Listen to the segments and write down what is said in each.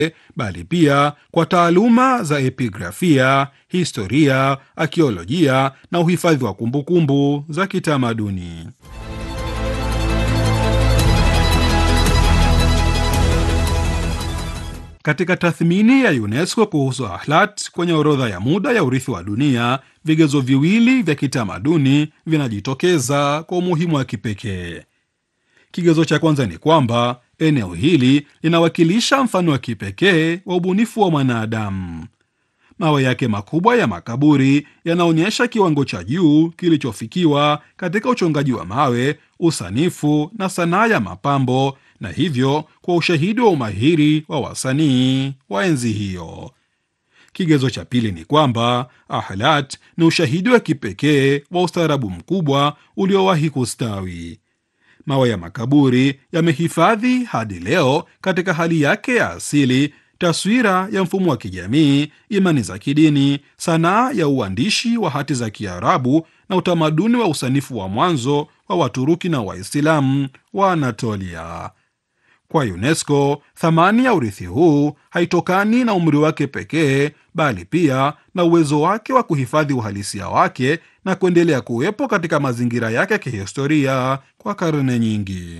bali pia kwa taaluma za epigrafia, historia, akiolojia na uhifadhi wa kumbukumbu za kitamaduni. Katika tathmini ya UNESCO kuhusu Ahlat kwenye orodha ya muda ya urithi wa dunia, vigezo viwili vya kitamaduni vinajitokeza kwa umuhimu wa kipekee. Kigezo cha kwanza ni kwamba eneo hili linawakilisha mfano wa kipekee wa ubunifu wa mwanadamu. Mawe yake makubwa ya makaburi yanaonyesha kiwango cha juu kilichofikiwa katika uchongaji wa mawe, usanifu na sanaa ya mapambo, na hivyo kwa ushahidi wa umahiri wa wasanii wa enzi hiyo. Kigezo cha pili ni kwamba Ahlat ni ushahidi wa kipekee wa ustaarabu mkubwa uliowahi kustawi. Mawe ya makaburi yamehifadhi hadi leo katika hali yake ya asili taswira ya mfumo wa kijamii, imani za kidini, sanaa ya uandishi wa hati za Kiarabu na utamaduni wa usanifu wa mwanzo wa Waturuki na Waislamu wa Anatolia. Kwa UNESCO, thamani ya urithi huu haitokani na umri wake pekee, bali pia na uwezo wake wa kuhifadhi uhalisia wake na kuendelea kuwepo katika mazingira yake ya kihistoria kwa karne nyingi.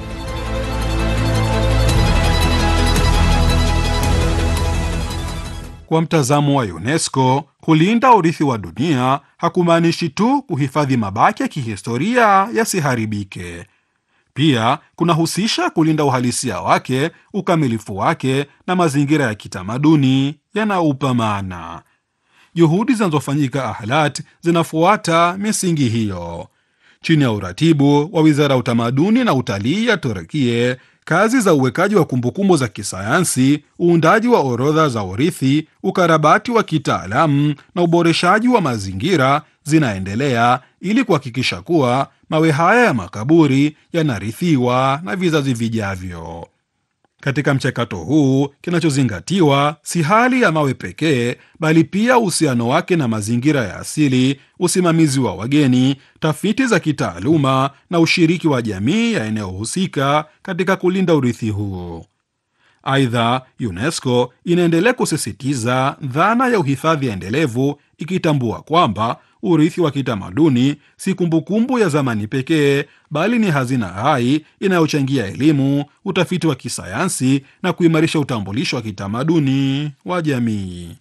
Kwa mtazamo wa UNESCO, kulinda urithi wa dunia hakumaanishi tu kuhifadhi mabaki ya kihistoria yasiharibike. Pia kunahusisha kulinda uhalisia wake, ukamilifu wake na mazingira ya kitamaduni yanaupa maana. Juhudi zinazofanyika Ahlat zinafuata misingi hiyo. Chini ya uratibu wa Wizara ya Utamaduni na Utalii ya Turkie, kazi za uwekaji wa kumbukumbu za kisayansi, uundaji wa orodha za urithi, ukarabati wa kitaalamu na uboreshaji wa mazingira zinaendelea ili kuhakikisha kuwa mawe haya ya makaburi yanarithiwa na vizazi vijavyo. Katika mchakato huu, kinachozingatiwa si hali ya mawe pekee, bali pia uhusiano wake na mazingira ya asili, usimamizi wa wageni, tafiti za kitaaluma na ushiriki wa jamii ya eneo husika katika kulinda urithi huu. Aidha, UNESCO inaendelea kusisitiza dhana ya uhifadhi endelevu, ikitambua kwamba urithi wa kitamaduni si kumbukumbu ya zamani pekee, bali ni hazina hai inayochangia elimu, utafiti wa kisayansi na kuimarisha utambulisho wa kitamaduni wa jamii.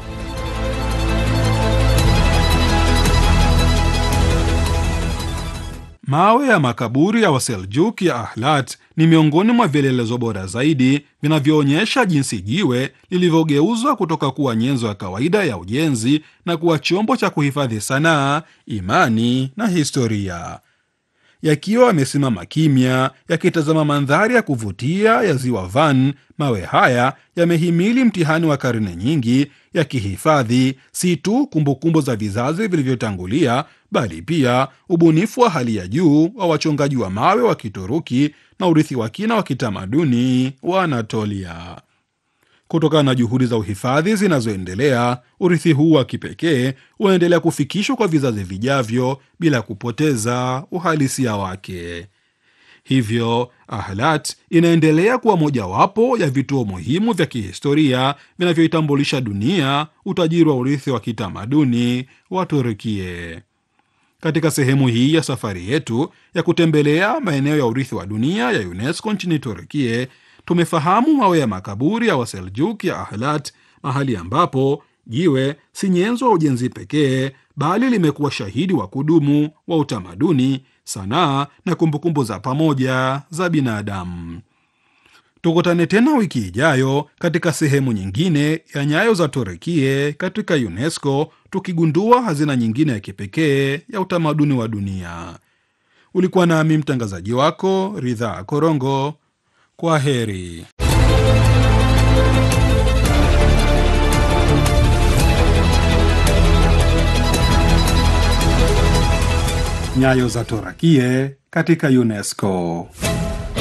Mawe ya makaburi ya Waseljuk ya Ahlat ni miongoni mwa vielelezo bora zaidi vinavyoonyesha jinsi jiwe lilivyogeuzwa kutoka kuwa nyenzo ya kawaida ya ujenzi na kuwa chombo cha kuhifadhi sanaa, imani na historia. Yakiwa yamesimama kimya, yakitazama mandhari ya kuvutia ya ziwa Van, mawe haya yamehimili mtihani wa karne nyingi, yakihifadhi si tu kumbukumbu za vizazi vilivyotangulia, bali pia ubunifu wa hali ya juu wa wachongaji wa mawe wa Kituruki na urithi wa kina wa kitamaduni wa Anatolia. Kutokana na juhudi za uhifadhi zinazoendelea, urithi huu wa kipekee unaendelea kufikishwa kwa vizazi vijavyo bila kupoteza uhalisia wake. Hivyo Ahlat inaendelea kuwa mojawapo ya vituo muhimu vya kihistoria vinavyoitambulisha dunia utajiri wa urithi wa kitamaduni wa Turkie. Katika sehemu hii ya safari yetu ya kutembelea maeneo ya urithi wa dunia ya UNESCO nchini Turkie, tumefahamu mawe ya makaburi ya Waseljuk ya Ahlat, mahali ambapo jiwe si nyenzo wa ujenzi pekee, bali limekuwa shahidi wa kudumu wa utamaduni, sanaa na kumbukumbu za pamoja za binadamu. Tukutane tena wiki ijayo katika sehemu nyingine ya Nyayo za Turukie katika UNESCO, tukigundua hazina nyingine ya kipekee ya utamaduni wa dunia. Ulikuwa nami mtangazaji wako Ridhaa Korongo. Kwa heri. Nyayo za Turukie katika UNESCO.